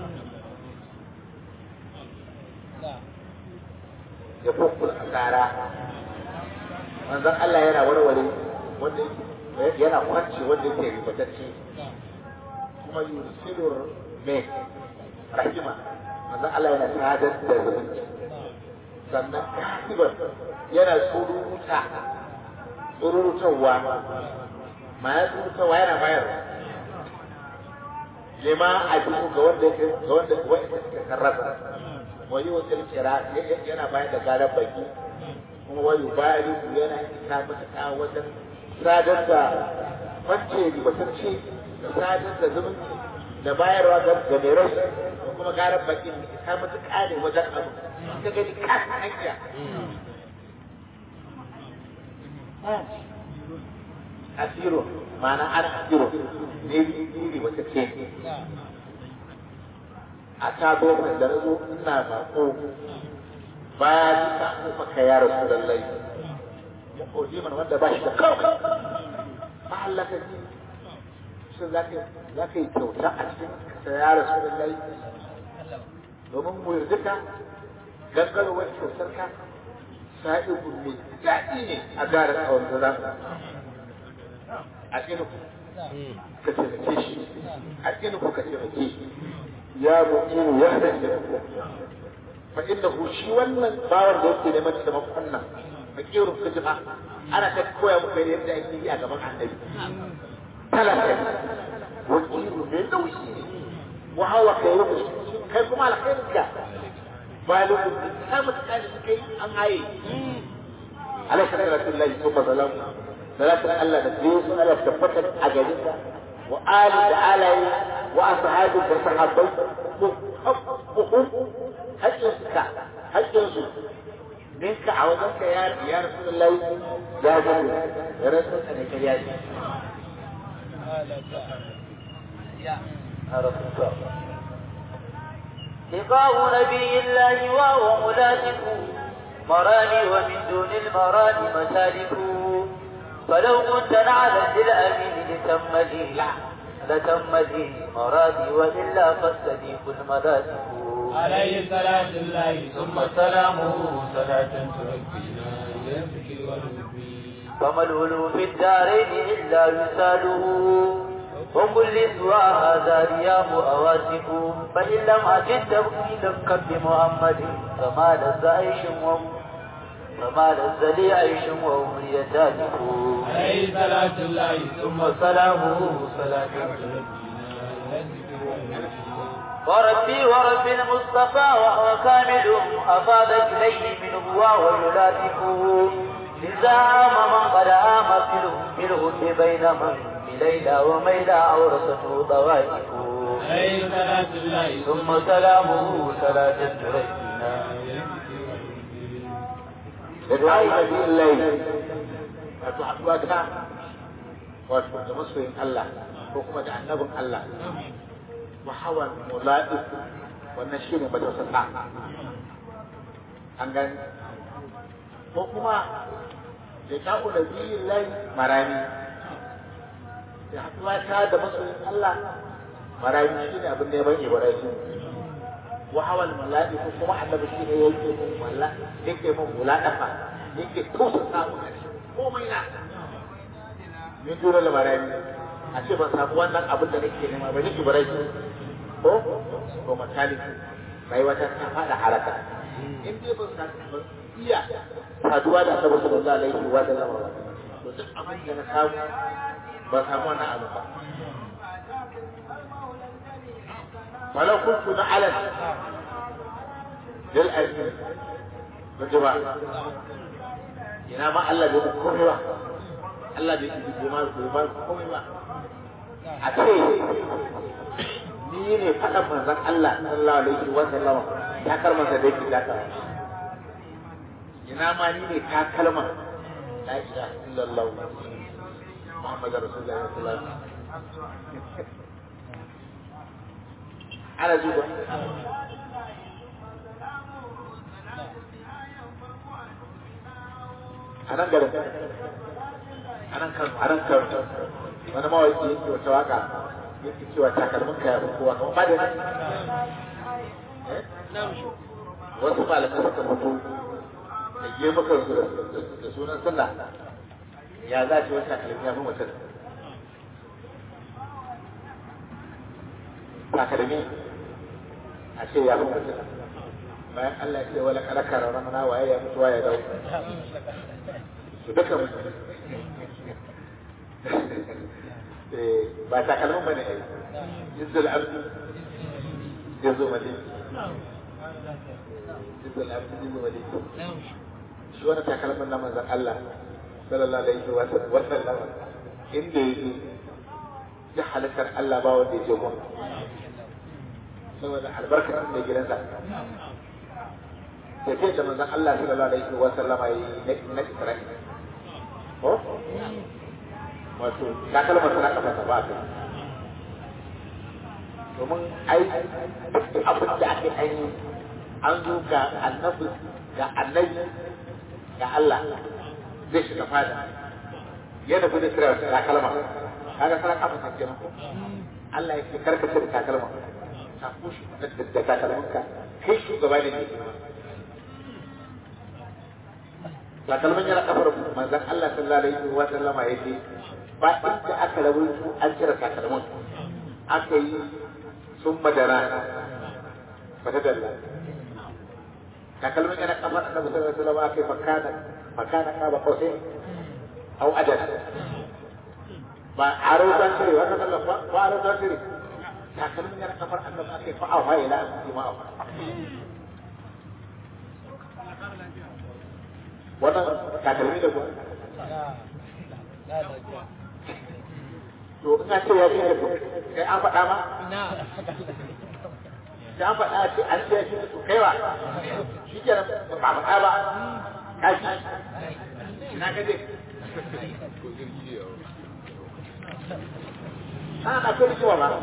ya fukul asara manzon Allah yana warware wanda yana kwanci wanda yake ribatacce kuma yursilu me rahima manzon Allah yana sadar da zumunci sannan kasiban yana tsururuta tsururutarwa ma ya tsururutarwa yana bayar lima a jiku ga wanda yake ga wanda wanda suka karrasa wani wasu kira yana bayar da garar baki kuma wani bayani yana isa matuƙa wajen sadar da kwance ribatacce da sadar da zumunci da bayarwa ga mai rai da kuma garar baki isa matuƙa ne wajen abu ta gani kasa hanya asiro ma'ana ana asiro ne ribatacce a ta zo mai da zo ina bako bayan ta kuma ka ya rasu lallai ya koji mana wanda ba shi da kawai ba Allah ka ji shi za ka yi kyauta a cikin ka ya rasu lallai domin mu yarda ka gangarwar kyautar ka sa'i mai daɗi ne a gara tsawon da zamu a cikin ka taimake shi a cikin ka taimake shi ya mu'minu ya hadace fa innahu shi wannan bawar da yake neman taimakon nan fakirun kujima ana ta koya muku ne yadda ake yi a gaban annabi talaka wakilu mai nauyi ne wa hawa kai rubu kai kuma alkhairin ka balikun ta mutuka da suka yi an haye alaika salatullahi kuma salamu salatun Allah da zai su ala tabbatar a garinka وآل تعالى وأصحاب وصحابي حقهم حجزك حجزك منك عوضك يا يا رسول الله يا جل يا رسول الله يا جل لقاء نبي الله وهو ملاذك مراني ومن دون المراني مسالك فلو كنت نعلا للأمين لتم لي لتم لي مرادي وإلا فاستديق المذاتك عليه صلاة الله ثم سلامه صلاة تركينا إلى الذكر والذكر فما الهلو في الدارين إلا وساله وكل سوى هذا رياض أواسف فإن لم أجد تبقي بمحمد فما لذ عيش فما لذ لي عيش وأمري تالف عليه صلاة الله ثم سلامه صلاة تركينا إلى الذكر والذكر وربي ورب المصطفى وهو كامل أفاض إليه منه وهو يلاتفه لزعم من قد آم في الهد بين من بليلى وميلى أورثته طوائف عليه صلاة الله ثم سلامه صلاة تركنا لقاء نبي الليل wato haɗuwa ta wato da masoyin Allah ko kuma da annabin Allah muhawar mulaɗi wannan shi ne majalisar sa an gani ko kuma da ta'u da biyin lai marami da haɗuwa ta da masoyin Allah marami shi ne abin neman ibrahim wahawal mulaɗi ko kuma annabi shi ne yake mun walla yake mun mulaɗafa yake tusa samu a cikin komai na min dole lamarani a ce ban samu wannan abin da nake nema ba ni ibrahim ko ko misali rayuwa ta ta fada haraka in dai ban samu ban iya saduwa da annabi sallallahu alaihi wa sallam to duk abin da na samu ba samu wannan abu ba ولو كنت نعلا للأجل بالجماعة ina ma Allah bai muku komai ba Allah bai yi bai ma bai ba komai ba a ce ni ne faɗa manzon Allah sallallahu alaihi wa sallam ta kalmar da yake zaka ina ma ni ne ta kalmar la ilaha illallah Muhammadu Rasulullah sallallahu alaihi wasallam ana zuba a nan garin a nan kan a nan kan wani mawaki yake wata waka yake cewa takalmin ka ya fi kowa kamar ba da wasu malamai suka mutu da gemukan su da sunan sunna ya za ce wata takalmi ya fi mutum takalmi a ce ya fi mutum bayan Allah ya ce wala kala karara mana waye ya mutu waye dau su duka mutu ba takalmin bane ai jizzul abdi jizzu mali jizzul abdi jizzu mali shi wani takalmin na manzon Allah sallallahu alaihi wa sallam inda yake ya halittar Allah ba wanda ya je mu saboda albarkar mai gidansa da ce da manzon Allah sallallahu alaihi wa sallama yi na Isra'i ko wato takalma suna kafa ta ba ta domin ai duk abin da ake aini an zo ga annabi ga annabi ga Allah zai shiga fada yana bi da kira takalma kaga sana kafa ta kenan ko Allah ya ce karkace da takalma ka kushi da takalmanka kai shugaba ne ne takalman yana kafar manzon Allah sallallahu alaihi wa sallama yake ba inda aka rawaito an cire takalman aka yi sun madara fata dalla takalman yana kafar annabi sallallahu alaihi wa sallama aka yi fakana fakana kaba kosai au adad ba a rautan cire wata sallan ba ba a rautan cire takalmin yana kafar annabi aka yi fa'awa ila an yi ma'awa wannan takalmi da kuwa to ina ce ya ce kai an faɗa ma sai an faɗa ce an ce shi to kaiwa shi ke nan ba faɗa ba kashi ina ka je ana na kai rikiwa ba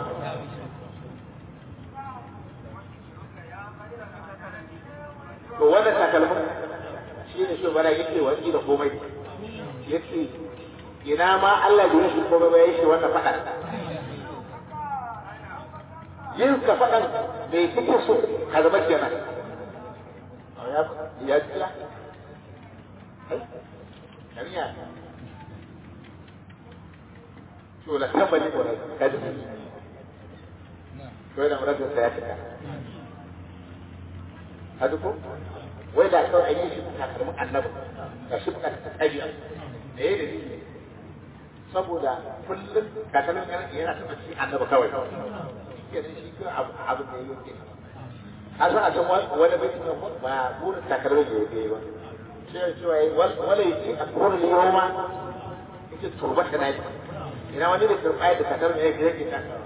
to wannan takalmin shi ne shi bana yake wani da komai yake ina ma Allah bai yi shi komai ba yake wannan faɗa yin ka faɗan bai kike so ka zama kenan ya ya tsaya kariya to la tabbani ko ka ji to yana muradin sa ya cika hadu ko wai da kawai an yi shi takalmin annabi ga shi buka ta tsaji da ya da shi saboda kullum takalmin yana yana taɓa shi annabi kawai ke da shi kawai abu abu da yake a san a san wani bai ne ba burin takalmin da yake ba sai cewa wala yake a kurin yoma yake turba ta nayi ina wani da turba da takalmin yake yake takalmin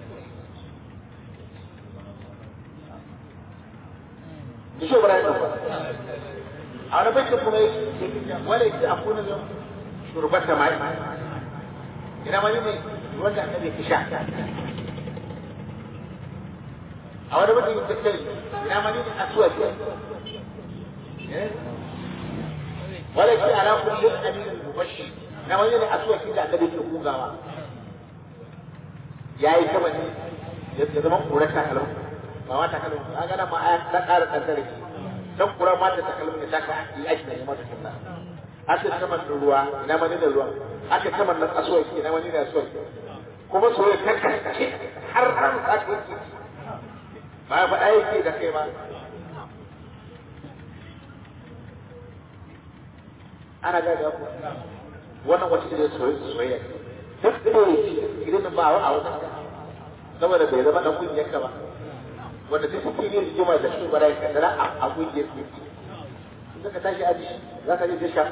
da shi ba da a wani bakin kuma wala yake a kuna da shurbata mai ina wani ne wanda annabi ya sha a wani bakin da kai ina wani ne asuwa ce wala yake ala kullu amin mubashi ina wani ne asuwa ce da annabi ke kugawa yayi kama ne ya zama kurata kalmar ba ma takalmin ba ga nan ma aya ta ƙara kankare shi dan kura ma ta takalmin ta ka yi aiki da mata sunna aka saman da ruwa ina mani da ruwa aka saman nan asuwa ki ina mani da asuwa kuma soyayya ta kaskace har ran ka ke ba ya faɗa yake da kai ba ana ga da ku wannan wata irin soyayya duk da idan ba a wajen ka saboda bai zama dan kungiyar ka ba wanda duk suke yin rigima da shi bara ka dara a kungiyar ku suka tashi aji za ka je da shafu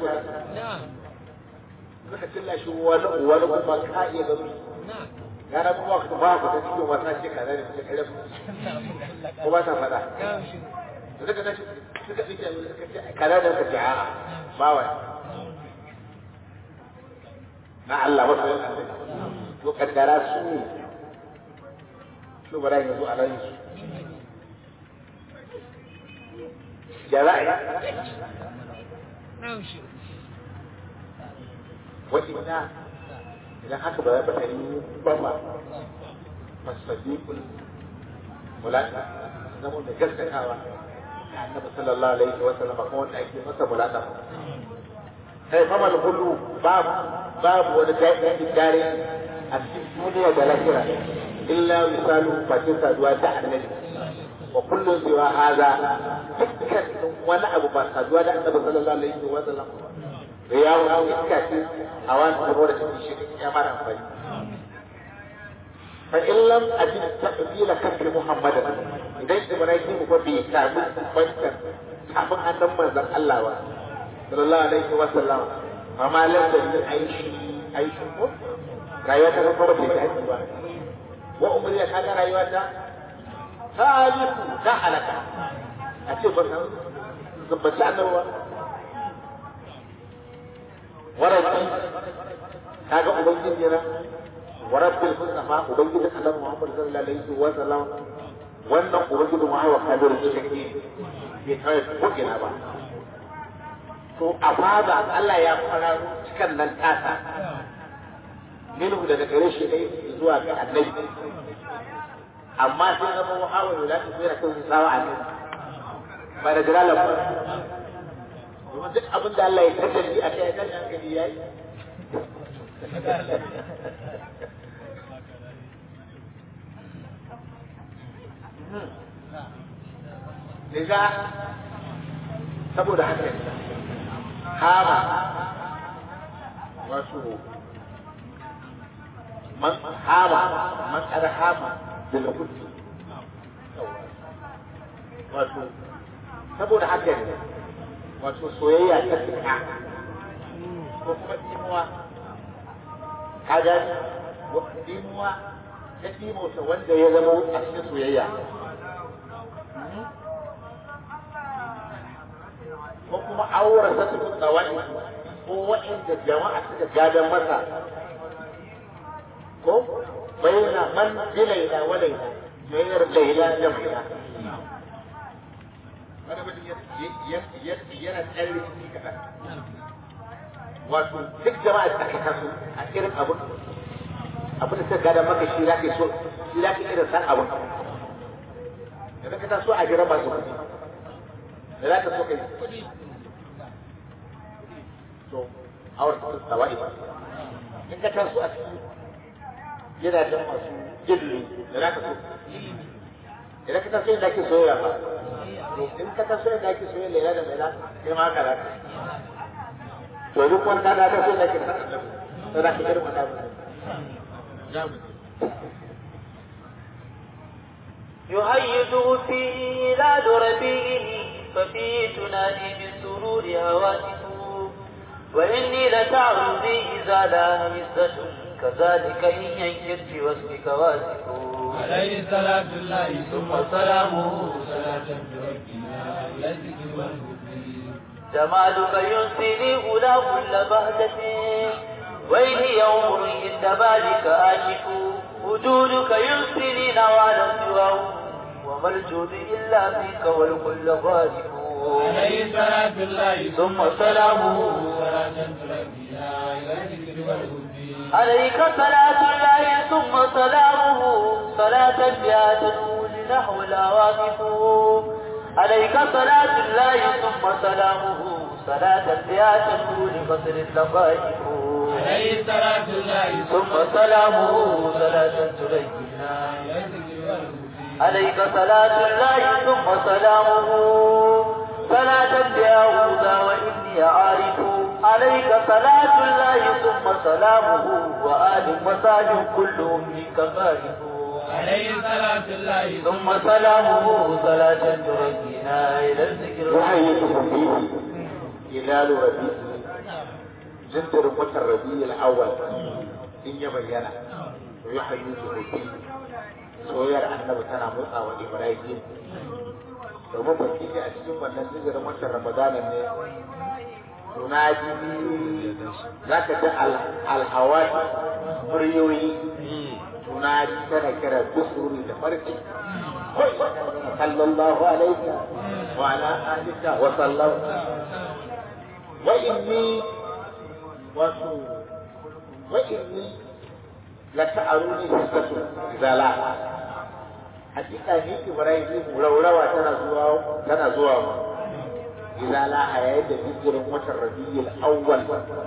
suka tilla shi wani wani kuma ka iya gano gara kuma ka ba ku ta cikin wata ce kaza ne mutum kare ko ba ta faɗa da suka tashi suka fi jami'a suka ce kaza da suka ce a'a ba wani na Allah wasu yin Allah to kaddara su ne su bara yanzu a nan su ya za a yi wa'ina idan haka ba ba ta yi ba ba masadiqul mulaka zama da gaskatawa annabi sallallahu alaihi wa sallam kuma wanda ake masa mulaka kai fa mal kullu babu babu wani daɗin dare a cikin duniya da lahira illa misalu fatin saduwa da annabi wa kullun siwa haza dukkan wani abu ba saduwa da annabi sallallahu alaihi wa sallam da yawo iska ce a wani kuma da cikin shi ya mara amfani fa in lam ajid taqbila kafi muhammadan idan ibrahim ko bai samu bankan kafin annan manzon Allah ba sallallahu alaihi wa sallam amma lam da ni aishi aishi ko rayuwa ta kuma bai ta aiki ba wa umriya kaga rayuwa ta taliku ta halaka a ce ba san zubbaci annabi ba وربي kaga ubangiji na wa rabbil mustafa ubangiji Allah Muhammad sallallahu alaihi wa sallam wannan ubangiji mu hawa kadir da take bai kai ko ina ba to a fada Allah ya fara cikan nan tasa minhu daga gare shi dai zuwa ga annabi amma sai zama muhawa da ta tsira kan sawa annabi ba da jiralan ba domin duk abin da Allah ya tattabi a kai kan hankali ya yi Liza saboda haka hama wasu man hama man kada hama da lakuti wato saboda haka ne wato soyayya ta fita ko kuma imuwa kaga imuwa ta imota wanda ya zama a cikin soyayya ko kuma aure ta su tsawai ko waɗanda jama'a suka gadon masa ko bayyana man bilaila wa laila bayar laila da maila wani mutum yana tsarin rikici kaɗan wato duk jama'a da aka taso a irin abin abin da suka gada maka shi za ka so shi za ka irin san abin da ka taso a jira masu kuɗi da za ka so kai kuɗi to awar ta tsawa'i ba in ka taso a cikin gidajen masu gilli da za ka so idan ka taso yadda ake soyayya ba in ka taso yadda ake soyayya lela da lela sai ma haka za ka to duk wanda da ta so da ke san annabi to da ke irin wannan يهيد فيه لا ربيعه ففيه تنادي بالسرور هواتف وإني لتعرضي إذا لا همسة كذلك إن ينكر واسمك واسف عليه صلاة الله ثم سلامه صلاة تركنا إلى الذكر والهدى جمالك ينسيني أولى كل بهجة وإن يوم عند بالك آشف وجودك ينسيني نوالا سواه وما الجود إلا فيك والكل غالب عليه صلاة الله ثم سلامه صلاة تركنا إلى الذكر والهدى عليك صلاة الله ثم سلامه صلاة بها تنول نحو العواقف عليك صلاة الله ثم سلامه صلاة بها تنول بصر اللطائف عليه صلاة الله ثم سلامه صلاة تلينا إلى الذكر والهدى عليك صلاة الله ثم سلامه صلاة بها وإني عارف عليك صلاة الله ثم سلامه وآل وصحب كلهم منك خالف عليه صلاة الله ثم سلامه صلاة تركينا إلى الذكر يحييكم فيه هلال ربيع جندر متر ربيع الأول إن يبين ويحييكم فيه soyayyar annabi tana motsa wa Ibrahim domin baki ne a cikin wannan zikirin watan Ramadana ne tunaji za ka ji alhawai muryoyi tunaji tana kira dusuri da farki sallallahu alaihi wa ala alika wa sallam wa inni wato wa inni la ta'aruni hissatu zala hakika ni Ibrahim raurawa tana zuwa tana zuwa mu إذا لا حياة ذكر وتر الربيع الأول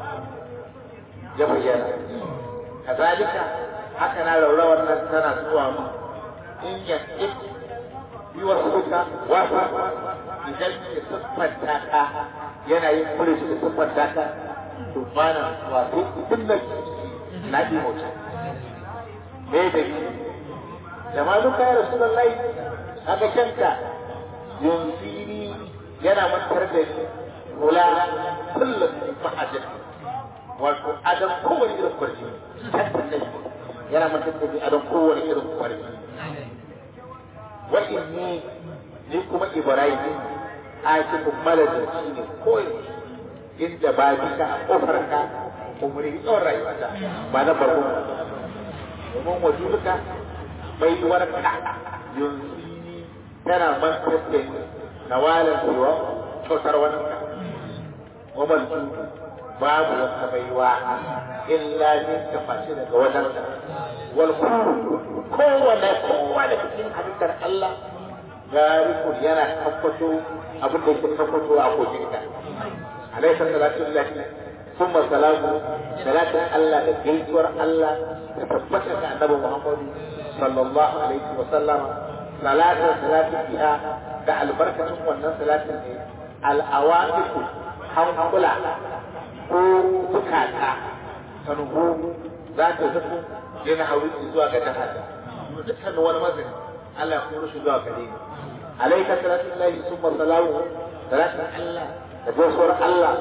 يبين كذلك هكذا لو لو أن سنة سوى إن يكتب يوصلك وصف إذا يصفت تاكا yana yin kulish da siffar daka tufana wato kullum na ɗi mota me da yi jama'a duka ya rasu lallai aka kyanka yanzu yana mantar da kula kullum fahajin wato adam kowane irin kwarji tattan ne yana mantar da adam kowane irin kwarji wa inni ni kuma ibrahim a cikin malajin shi ne koyi inda ba bisa a kofar ka umri tsawon rayuwata ba na farko domin wajuduka bai warka yanzu tana mantar da nawalan cewa kyautar wani wamal babu wata baiwa illa ne ta fashe daga wajen wal kowane kowane cikin halittar Allah garikun yana tabbato abin da yake tabbato a kokin ka alaika salatu lillahi thumma salamu salatin Allah da gaisuwar Allah da tabbata ga annabi Muhammad sallallahu alaihi wa sallama salatin salatin biha da albarkacin wannan salatin ne al'awafiku hankula ko bukata ta nuhu za ta zafi yana hauri zuwa ga jihar dukkan wani mazani Allah ya kuma shi zuwa gare ni alaika salatin lahi summa salamu salatin Allah da gaisuwar Allah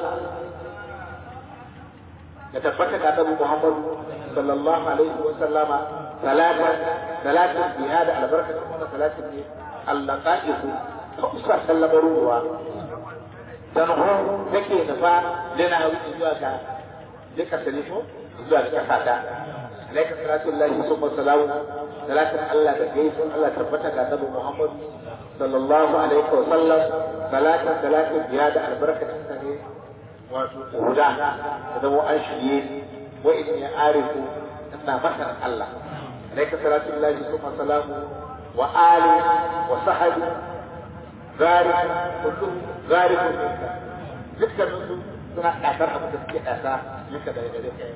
da tabbata ga Annabi Muhammad sallallahu alaihi wa sallama salatan salatin biha da albarkacin wannan salatin ne Allah qa'idu kusa sallamar ruwa dan ho take nufa lana wuce zuwa ga duka salifo zuwa ga kasa alaika salatu lillahi summa salamu salatin Allah da gaisuwar Allah tabbata ga Annabi Muhammad sallallahu alaihi wa sallam salatin salatin biha da albarkacin sa ne wato huda da zama an shirye wa in ya arifu ina masar Allah alaika salatu lillahi summa salamu wa ali wa sahabi gharib kullu gharib minka dukkan su suna kasar abu da suke kasa yaka da gare ka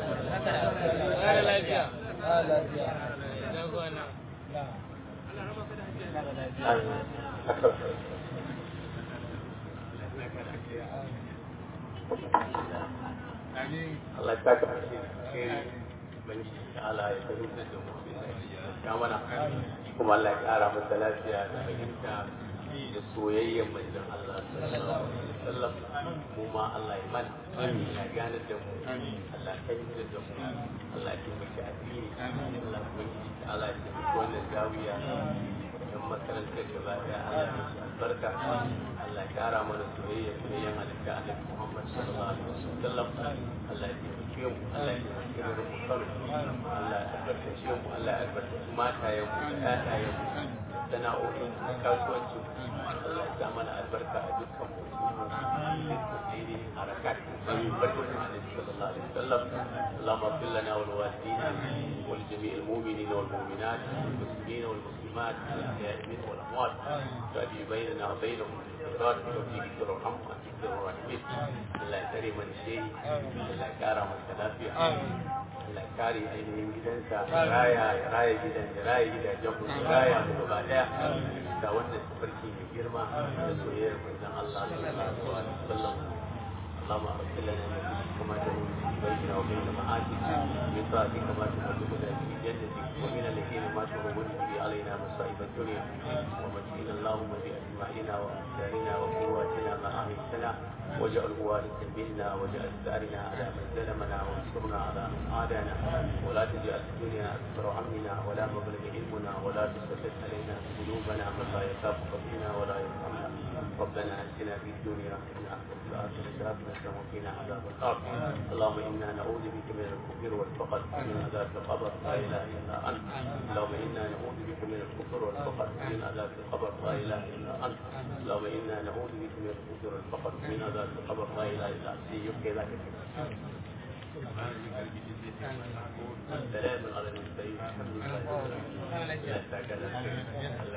Allah ya saka Allah ya fahimta da mu ya mana kuma Allah ya kara masa lafiya da fahimta da soyayyar manzon Allah sallallahu alaihi wasallam mu ma Allah ya mana ya gane da mu Allah ya fahimta da mu Allah ya taimaki addini Allah ya Allah ya taimaki wannan zawiya don makarantar gaba daya Allah ya musu albarka Allah ya kara mana soyayya soyayyan halitta Annabi Muhammad sallallahu alaihi wasallam Allah ya taimake mu Allah ya taimake mu da mu karo Allah ya albarkace mu Allah ya albarkace matayen mu da ƴaƴayen mu sana'o'in mu kasuwanci Allah ya sa mana albarka a dukkan mu daidai harakat barkatun Annabi sallallahu alaihi wasallam اللهم اغفر لنا ولوالدينا ولجميع المؤمنين والمؤمنات والمسلمين والمسلمات الاحياء منهم والاموات تؤدي بيننا وبينهم بالخيرات وتوفيقك وارحم وانت خير الراحمين الله يكرم من شيء الله يكرم التلافي Allah ya kare ainihin gidansa ya raya ya raya gidan ya raya gidajen mu ya raya mu gaba daya da wannan tafarki mai girma da soyayyar manzon Allah sallallahu alaihi wasallam اللهم اغفر لنا من ذنوبنا كما تهون بيننا وبين معاصيك من طاعتك ما تبلغنا به جنتك ومن الذين ما تهون به علينا مصائب الدنيا ومتعنا اللهم باسماعنا وابصارنا وقواتنا ما احييتنا واجعل وارثا منا واجعل ثارنا على من ظلمنا وانصرنا على من عادانا ولا تجعل الدنيا اكبر همنا ولا مبلغ علمنا ولا تسلط علينا بذنوبنا من لا يخافك فينا ولا يرحمنا ربنا اتنا في الدنيا حسنه وفي الاخره حسنه وقنا عذاب النار اللهم انا نعوذ بك من الكفر والفقر ومن عذاب القبر لا اله الا انت اللهم انا نعوذ بك من الكفر والفقر ومن عذاب القبر لا اله الا انت اللهم انا نعوذ بك من الكفر والفقر ومن عذاب القبر لا اله الا انت يبكي ذاك سلام على المرسلين الحمد لله